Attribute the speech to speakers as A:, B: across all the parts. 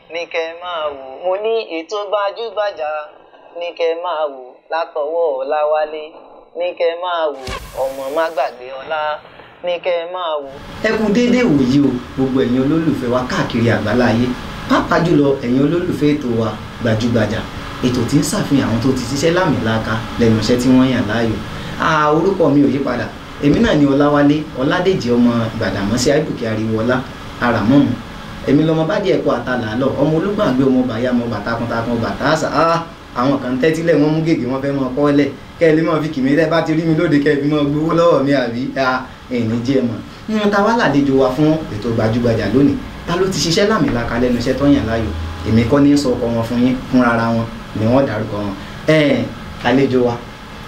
A: ní kẹ́ máa wò mo ní ètò gbajúgbajà ní kẹ́ máa wò látọwọ́ ọláwálé ní kẹ́ máa wò ọmọ má gbàgbé ọlá ní kẹ́ máa wò.
B: ẹ kú déédéé wòyí o gbogbo ẹ̀yin olólùfẹ́ wa káàkiri àgbáláyé pàápàá jùlọ ẹ̀yin olólùfẹ́ ètò wa gbajúgbajà ètò tí ń ṣàfihàn àwọn tó ti ṣiṣẹ́ lámìlaka lẹ́nu iṣẹ́ tí wọ́n yàn láàyò Ah, orúkọ mi ò yí padà èmi náà ni ọláwálé ọládèjì ọmọ gbàdàmọ́sí àìbùkẹ́ ariwọlá aramọ́mù èmi lọmọ bá díẹ̀ kó àtàlà lọ ọmọ olúgbàgbé ọmọ bàyá ọmọ bàtàkùntàkùn bàtà àṣà ah, àwọn kan tẹ́tílẹ̀ wọ́n mú gègé wọ́n fẹ́ mọ kọ́lẹ̀ kẹ́ ẹ lè mọ̀ fi kìmí tẹ́ bá ti rí mi lóde kẹ́ ẹ fi mọ gbowó lọ́wọ́ mi àbí ẹ̀ẹ́nì jẹ́ mọ̀ nínú ta wá làlejò wa fún ètò gbajúgbajà lónìí ta ló ti ṣiṣẹ́ lámìlaka lẹ́nu iṣẹ́ tó yàn láàyò èmi kọ́ ní sọ ọkọ wọn fún yín fún rárá wọn ni wọ́n dárúkọ wọn ẹ̀ẹ́n àlejò wa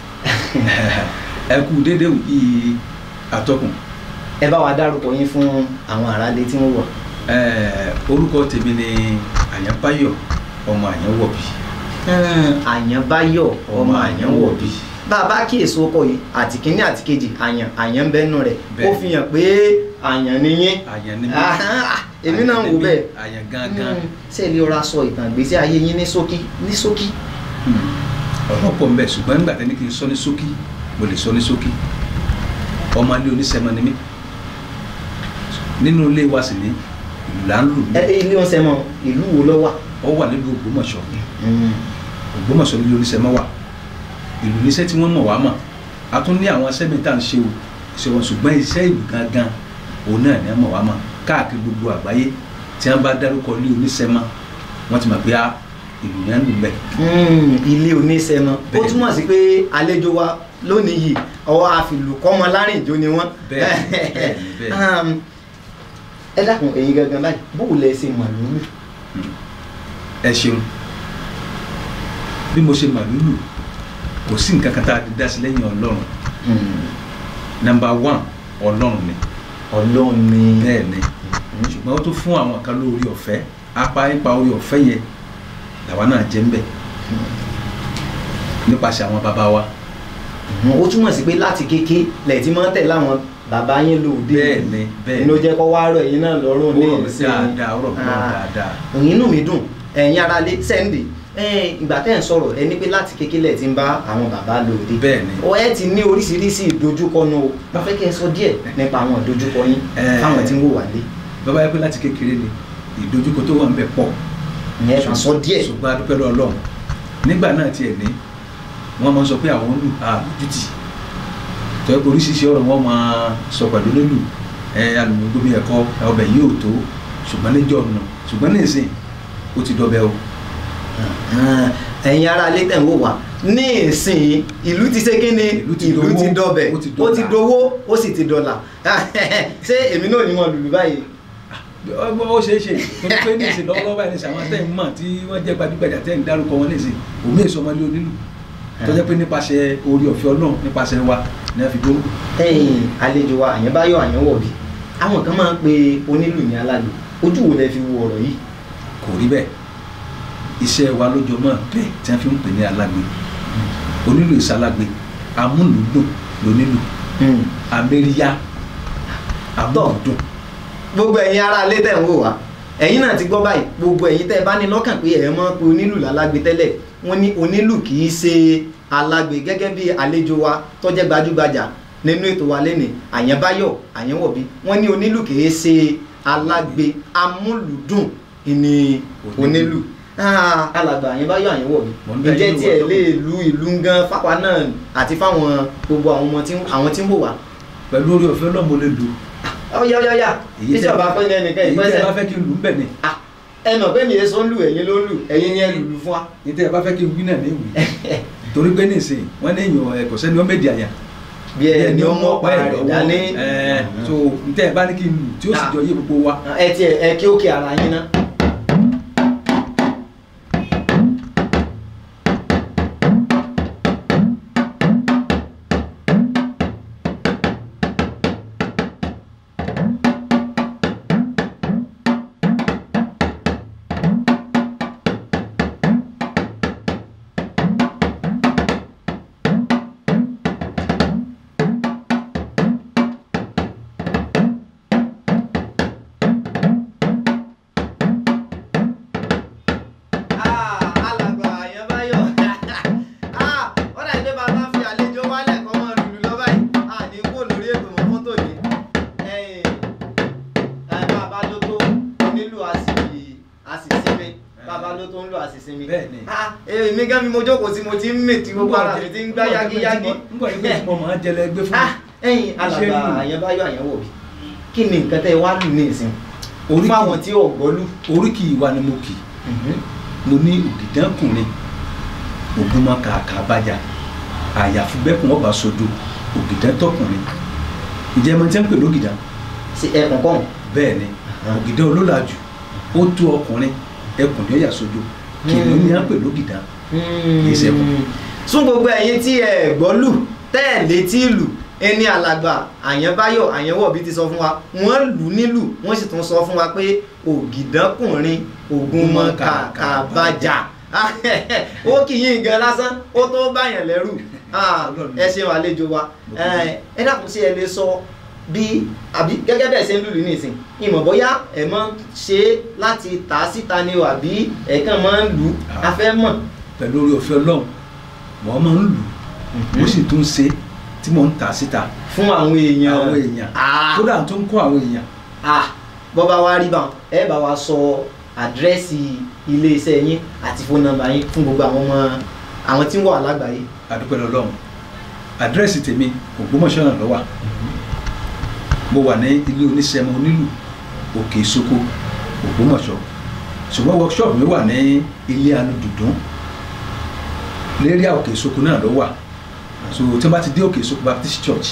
C: ẹ kú dédé yìí atọ́kùn
B: ẹ bá wa dárúkọ yín fún àwọn aráalé tí wọ́n wọ̀.
C: Eh, orúkọ tèmi ni àyànbáyọ̀ ọmọ àyànwọ̀bí
B: àyànbáyọ̀ ọmọ àyànwọ̀bí bàbá kíyèsí ọkọ yìí àti kínní àti kejì àyàn àyàn ń bẹnu rẹ̀ ó
C: Bẹ́ẹ̀.
B: fi hàn pé àyàn ni yín
C: àyàn ni mí
B: Ahán, èmi náà ń wò
C: Àyàn ni mí,
B: bẹ́ẹ̀
C: àyàn gangan
B: Mm, ṣé ẹ lè rọra sọ ìtàn ìgbésí ayé yín ní ṣókí ní ṣókí.
C: ọ̀rọ̀ pọ̀ mbẹ́ ṣùgbọ́n nígbà tẹ́ni kí n sọ ní ṣókí mo lè sọ ní ṣókí ọmọ ilé oníṣẹ́mọ ni mí nínú ilé wa sì ní ìlú là ń lù mí
B: ẹ ẹ, ilé oúnjẹ mọ ìlú wo ló wà.
C: ọ wà nílùú Ògbómọ̀ṣọ́ Ògbómọ̀ṣọ́ nílé oníṣẹ́ mọ́ wà ìlú níṣẹ́ tí wọ́n mọ̀ wá mọ̀ a tún ní àwọn iṣẹ́ mi tá à ń ṣe o ṣe wọn ṣùgbọ́n iṣẹ́ ìlú gangan òun náà ni wọ́n mọ̀ wá mọ̀ káàkiri gbogbo àgbáyé tí wọ́n bá dárúkọ ilé oníṣẹ́ mọ́ wọ́n ti mọ̀ pé a ìlú yẹn ń lù bẹ́ẹ̀.
B: Mm, ilé oníṣẹ́mọ ó
C: Bẹ́ẹ̀.
B: túmọ̀ sí pé àlejò wa lónìí yìí ọwọ́ àfìlùkọ́mọ lárìnjó ni wọ́n.
C: Bẹ́ẹ̀ ni, bẹ́ẹ̀ ni, bẹ́ẹ̀ ni.
B: Um, ẹ dákun ẹ̀yin gangan báyìí bóò lẹ ṣe mọ̀ lórí.
C: ẹ ṣeun bí mo ṣe mà lúlù kò sí nǹkan kan tá a ti dá sí lẹ́yìn ọlọ́run nọ́mbà one ọlọ́run ni
B: ọlọ́run ni.
C: bẹ́ẹ̀ ni ṣùgbọ́n ó tún fún àwọn kan lórí ọ̀fẹ́ apá ipa orí ọ̀fẹ́ yẹn làwa náà jẹ́ ń bẹ̀ nípasẹ̀ àwọn bàbá wa
B: ó túmọ̀ sí pé láti kéké lẹ̀ tí máa ń tẹ̀ láwọn bàbá yín lòdì.
C: bẹ́ẹ̀ ni bẹ́ẹ̀
B: inú
C: ni
B: jẹ́ kó wá rọ̀ ẹ̀yin náà lọ́rùn
C: ó
B: ní
C: rọ̀ mí
B: ìsìn.
C: dáadáa ó rọ̀ mí lọ́rùn
B: Ah.
C: dáadáa
B: òyìn inú mi dùn ẹ̀yin ara lé sẹ́ńdì ìgbà tẹ́ ẹ̀ ń sọ̀rọ̀ ẹ ní pé láti kékeré lẹ̀ ti ń bá àwọn bàbá lòdì.
C: bẹ́ẹ̀ ni
B: ọ ẹ ti ní oríṣiríṣi ìdojúkọ nù o mo fẹ́ kí ẹ sọ díẹ̀ nípa àwọn ìdojúkọ yín
C: Eh.
B: fáwọn tí ń wò wá lé
C: bàbá yẹ pé láti kékeré ni ìdojúkọ tó wà ń bẹ pọ̀
B: ìyẹn kàn sọ díẹ̀.
C: ṣùgbọ́n adúpẹ́ lọ́wọ́ Ọlọ́run nígbà náà tiẹ̀ ní wọ́n máa ń sọ pé àwọn olù àlùjútì tó yẹ kó oríṣiríṣi ọ̀rọ̀ wọn máa sọ pẹ̀lú lólu ẹ alùpùpù bí ẹ̀kọ́ ọbẹ̀ yìí ò tó ṣùgbọ́n níjọ́ ọ̀nà ṣùgbọ́n ní ìsìn ó ti dọbẹ̀ o
B: Ah, ẹ̀yin ara lé tẹ̀ ń wò wá ní ìsìn ìlú ti ṣe kí ni
C: Ìlú ti
B: ìlú
C: dowó,
B: ti dọbẹ̀
C: ó ti
B: ó ti
C: dọ́là.
B: dowó ó sì ti dọ́là ṣé èmi náà ní wọn lùlù báyìí.
C: ọgbọ́n ó ṣeé ṣe torí pé ní ìsìn lọ́wọ́lọ́wọ́ báyìí ní ìsìn àwọn tẹ́ ń mọ̀ tí wọ́n jẹ́ gbajúgbajà tẹ́ ń dárúkọ wọn ní ìsìn òmí èso ọmọdé onílù tó jẹ́ pé nípasẹ̀ orí ọ̀fẹ́ Ọlọ́run nípasẹ̀ wa ní a fi dúró
B: ẹ̀yin àlejò wa àyànbáyọ̀ àyànwọ̀bí àwọn kan máa ń pe onílù ní alálù ojú wo lẹ fi wo ọ̀rọ̀ yìí.
C: kò rí bẹ́ẹ̀ iṣẹ́ wa lójó mọ́ bẹ́ẹ̀ tí wọ́n fi ń pè ní alágbe onílù ìsálágbe amúlùúdùn lónílù amẹ́ríyá amúlùúdùn
B: gbogbo ẹ̀yin ará ilé tẹ̀ ń wò wá ẹ̀yin náà ti gbọ́ báyìí gbogbo ẹ̀yin tẹ́ ẹ bá ní lọ́kàn pé ẹ̀ mọ́ pé onílù lálágbe tẹ́lẹ̀ wọ́n ní onílù kì í ṣe alágbe gẹ́gẹ́ bí àlejò wa tó jẹ́ gbajúgbajà nínú ètò wa lẹ́nìí àyànbáyọ̀ àyànwọ̀bí wọ́n ní onílù kì í ṣe alágbe amúlùdùn ìní onílù Ah, alàgbà àyànbáyọ̀ àyànwọ̀bí
C: Mo ń bẹ
B: ǹjẹ́
C: nínú
B: tí ẹ
C: ìwà tó
B: lè lu ìlú gan fáwa náà àti fáwọn gbogbo àwọn ọmọ tí àwọn tí ń wò wá
C: pẹ̀lú orí ọ̀fẹ́ Ọlọ́run mo lè lù
B: ọ̀yá ọ̀yá ọ̀yá
C: Èyí
B: tí
C: tẹ́-
B: ọba fẹ́ lẹ́nu kẹ́
C: èyí tẹ́ ẹ
B: ìpẹ́sẹ̀
C: bá fẹ́ kí n lù ń bẹ̀ ni
B: Ah, ẹ mọ̀ pé mi yẹn sọ ń lù ẹ̀yin ló ń lù ẹ̀yin ni ẹ lùlù fún wa.
C: èyí tẹ́ ẹ bá fẹ́ kí n wí náà ní ìwé torí pé nísìnyí wọ́n ní èèyàn ẹ̀kọ́ sẹ́ni wọ́n méjì àyà
B: bí ẹ ní ọmọ ọ̀pá rẹ̀ dání.
C: ẹ̀ so ntẹ́ ẹ bá ní kí n lù tí ó sì jọ yé gbogbo wa
B: ẹ ti ẹ kí ó kí ara yín ná. èmi gan mi mo jókòó tí mo ti ń mè tí gbogbo ara mi ti ń gbá yágíyágí.
C: nígbà tí mo ti mọ màá jẹlẹ gbé fún
B: Ah, ẹ̀yin alàgbà
C: Iṣẹ́ lù.
B: àyẹ̀báyọ̀ àyẹ̀wò bí kí ni nǹkan tẹ́ ẹ wá lù ní ìsìn
C: Oríkì.
B: fún àwọn tí ò gbọ́ lù.
C: oríkì ìwà ni mo kì mo ní ògìdánkùnrin ògúnmọ kàkà bàjá àyàfi bẹ́kùn ọba sodo ògìdántọkùnrin ǹjẹ́ mo ti ń pè lógìdá
B: sí ẹkùn kọ́hún.
C: bẹ́ẹ̀ ni ògìdá olólàjù ó tó ọkùnrin ẹkùn ní ọ̀yà sodo kìnìún ni à ń pè lógìdá Kì í ṣe ẹkùn.
B: sún gbogbo ẹ̀yin tí ẹ gbọ́ lù tẹ́ ẹ̀ létí lù ẹni alàgbà àyẹ̀báyọ̀ àyẹ̀wò bí ti sọ fún wa wọ́n lù ú nílù wọ́n sì tún sọ fún wa pé ògìdánkùnrin ògúnmọ kàkà bàjá ó kì í yín gan lásán ó tó báyàn lẹ́rù Ah, ẹ ṣeun àlejò wa ẹ ẹ dákun sí ẹ lè sọ bí àbí gẹ́gẹ́ bẹ́ẹ̀ ṣe ń lùlù nísìn ìmọ̀ bóyá ẹ máa ń ṣe é láti tà á síta ni o àbí ẹ kàn máa ń lù ú a fẹ́ mọ̀.
C: pẹ̀lú orí ọ̀fẹ́ ọlọ́run wọ́n máa ń lù ú mo sì tún ṣe tí mò ń tà síta
B: fún àwọn èèyàn
C: àwọn èèyàn
B: Ah,
C: kódà tó ń kọ́ àwọn èèyàn
B: ah, bọ́ bá wá rí bá wọn ẹ bá wa sọ àdírẹ́sì iléeṣẹ́ yín àti fóònù nọ́mbà yín fún gbogbo àwọn ọmọ àwọn tí ń wà lágbàáyé.
C: adúpẹ́ lọ́lọ́run àdírẹ́sì tèmi ògbómọ̀ṣọ́ náà ló wà mo wà ní ilé oníṣẹ́mọ onílù òkè ìsoko ògbómọ̀ṣọ́ ṣùgbọ́n workshop mi wà ní ilé alùdùdún lérí òkè ìsoko náà ló wà so tí wọ́n bá ti dé òkè ìsoko baptist church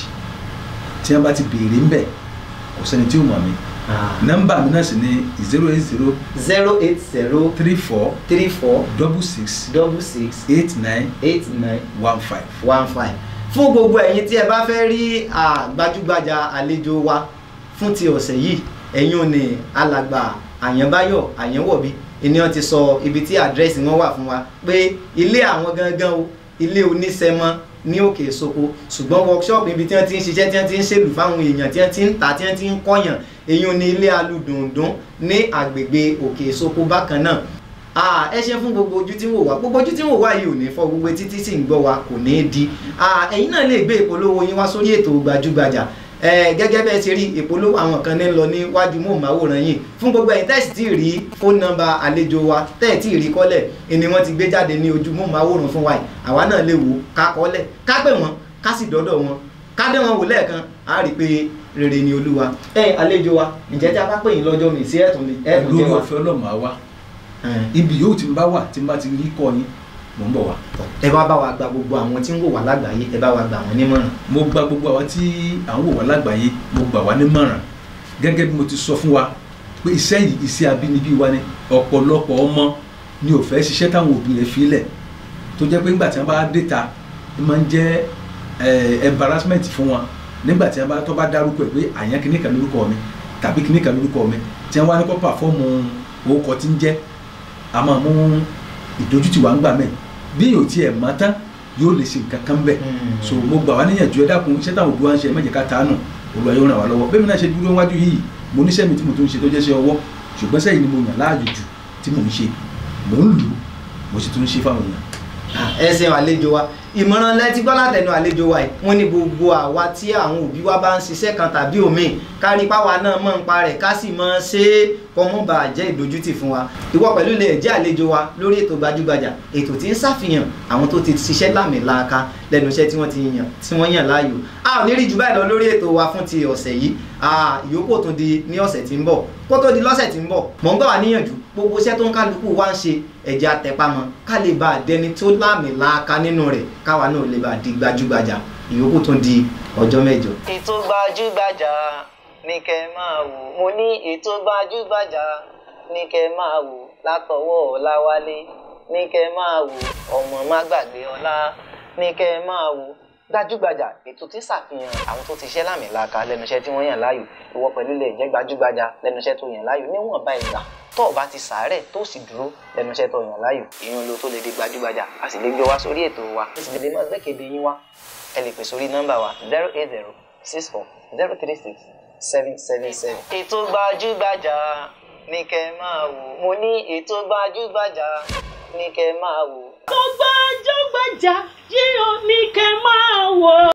C: tí wọ́n bá ti béèrè ńbẹ̀ kò sẹ́ni tí ó mọ̀ mí nọ́mbà mi náà sì ní zero eight zero
B: zero eight zero
C: three four
B: three four
C: double six
B: double six
C: eight nine
B: eight nine
C: one five.
B: one five fún gbogbo ẹ̀yin tí ẹ bá fẹ́ rí ah, gbajúgbajà àlejò wa fún ti ọ̀sẹ̀ yìí ẹ̀yin ò ní alàgbà àyànbáyọ̀ àyànwọ̀bí ènìyàn ti sọ ibi tí àdírẹ́sì wọn wà fún wa pé ilé àwọn gangan o ilé oníṣẹ́mọ́ ní òkè ìsoko ṣùgbọ́n workshop ibi tí wọ́n ti ń ṣiṣẹ́ tí wọ́n ti ń ṣèlú fáwọn èèyàn tí wọ́n ti ń tà tí wọ́n ti ń kọ́yàn èyí ò ní ilé alùdùndún ní àgbègbè òkè ìsoko bákan náà Ah, ẹ ṣe fún gbogbo ojú tí ń wò wá gbogbo ojú tí ń wò wá yìí ò ní fọ́ gbogbo etí tí sì ń gbọ́ wa kò ní í di Ah, ẹ̀yin náà lè gbé ìpolówó yín wá sórí ètò gbajúgbajà Eh, gẹ́gẹ́ bẹ́ẹ̀ ṣe rí ìpolówó àwọn kan ní lọ níwájú móhùnmáwòrán yìí fún gbogbo ẹ̀yin tẹ́sí tí ì rí fóònù nọ́mbà àlejò wa tẹ́ẹ̀ tí ì rí kọ́lẹ̀ ni wọ́n ti gbé jáde ní ojú móhùnmáwòrán fún wa yìí àwa náà lè wò ó ká kọ́lẹ̀ ká pè wọ́n ká sì dọ́dọ̀ wọn ká dé wọn wò lẹ́ẹ̀kan á rí i pé rere ni olúwa ẹ àlejò wa ǹjẹ́ tí a bá pè yín lọ́jọ́ mi sí ẹ̀tún ẹ̀tún
C: lórí
B: jẹ́ wa.
C: ọ̀fẹ́ ọlọ́mọ àwa
B: Eh
C: ibi yóò ti ń bá wà tí n bá ti rí kọ́ yín mò ń bọ̀ wá.
B: ẹ bá bá wa gba gbogbo àwọn tí ń wò wá lágbàáyé ẹ bá wa gbà wọn nímọ̀ràn.
C: mo gba gbogbo àwọn tí à ń wò wá lágbàáyé mo gbà wá nímọ̀ràn gẹ́gẹ́ bí mo ti sọ fún wa pé iṣẹ́ yìí iṣẹ́ abínibí wa ni ọ̀pọ̀lọpọ̀ ọmọ ni ò fẹ́ ṣiṣẹ́ táwọn òbí rẹ̀ filẹ̀ tó jẹ́ pé nígbà tí wọ́n bá dé ta ó máa ń jẹ́ eh, embarrassment fún wọn nígbà tí wọ́n bá tó bá dárúkọ ẹ̀ pé àyàn kìíní kan lórúkọ mi tàbí kìíní kan lórúkọ mi tí wọ́n wá ní kó pàfọ́ọ̀mù orúkọ tí ń jẹ́ a máa mú ìdójútì wá ń gbà mẹ́ bí yóò tiẹ̀ mọ́ tán yóò lè ṣe nǹkan kan bẹ́ẹ̀
B: Mm.
C: so mo gbà wá níyànjú ẹ dákun iṣẹ́ táwọn òbí wa ń ṣe ẹ má jẹ́ ká tàánù Olúwa yóò ràn wá lọ́wọ́ bẹ́ẹ̀ mi náà ṣe dúró wájú yìí mo níṣẹ́ mi tí mo tún ń ṣe tó jẹ́ ṣe ọwọ́ ṣùgbọ́n sẹ́yìn ni mo yàn láàyò jù tí mò ń ṣe mò ń lù ú mo sì tún ń ṣe fáwọn èèyàn
B: ẹ ṣeun àlejò wa ìmọ̀ràn lẹ́tí gbọ́ látẹnu àlejò wa yìí wọ́n ní gbogbo àwa tí àwọn òbí wa bá ń ṣiṣẹ́ kan tàbí òmíì kárí páwa náà mọ̀ ń pa rẹ̀ ká sì mọ̀ ṣe é kọ́mọ́ bá jẹ́ ìdójútì fún wa ìwọ pẹ̀lú lè jẹ́ àlejò wa lórí ètò gbajúgbajà ètò tí ń ṣàfihàn àwọn tó ti ṣiṣẹ́ lámìlaaka lẹ́nu iṣẹ́ tí wọ́n ti yàn tí wọ́n yàn láàyò a ò ní rí jù báyìí lọ lórí ètò wa fún ti ọ̀sẹ̀ yìí Ah, ìyókù ò tún di ní ọ̀sẹ̀ tí ń bọ̀ kó tó di lọ́sẹ̀ tí ń bọ̀ mọ̀ ń gbà wá níyànjú gbogbo iṣẹ́ tó ń kálukú wá ń ṣe ẹ̀jẹ̀ àtẹ̀pamọ́ ká lè bá a dẹni tó láàmìlaaka nínú rẹ̀ káwa náà lè bá a di gbajúgbajà ìyókù tún di ọjọ́ mẹ́jọ.
A: ètò gbajúgbajà ní kẹ́ máa wò mo ní ètò gbajúgbajà ní kẹ́ máa wò látọwọ́ ọláwálé ní kẹ́ máa wò ọmọ má gbàgbé ọlá ní kẹ́ máa wò gbajúgbajà ètò tí ṣàfihàn àwọn tó ti ṣẹ́ lámìlaka lẹ́nu iṣẹ́ tí wọ́n yàn láàyò ìwọ pẹ̀lú lè jẹ́ gbajúgbajà lẹ́nu iṣẹ́ tó yàn láàyò níwọ̀nba ìgbà tó o bá ti sàárẹ̀ tó sì dúró lẹ́nu iṣẹ́ tó yàn láàyò ìyẹn ló tó lè di gbajúgbajà a sì lè gbé wá sórí ètò wa a sì lè máa gbẹ́kẹ̀dé yín wá ẹ lè pè sórí nọ́mbà wa zero eight zero six four zero three six seven seven seven. ètò gbajúgbajà ní kẹ́ máa wò mo ní ètò gbajúgbajà ní kẹ́ máa wò.
D: tó gbajúgbajà yìí ò ní kẹ́ máa wò.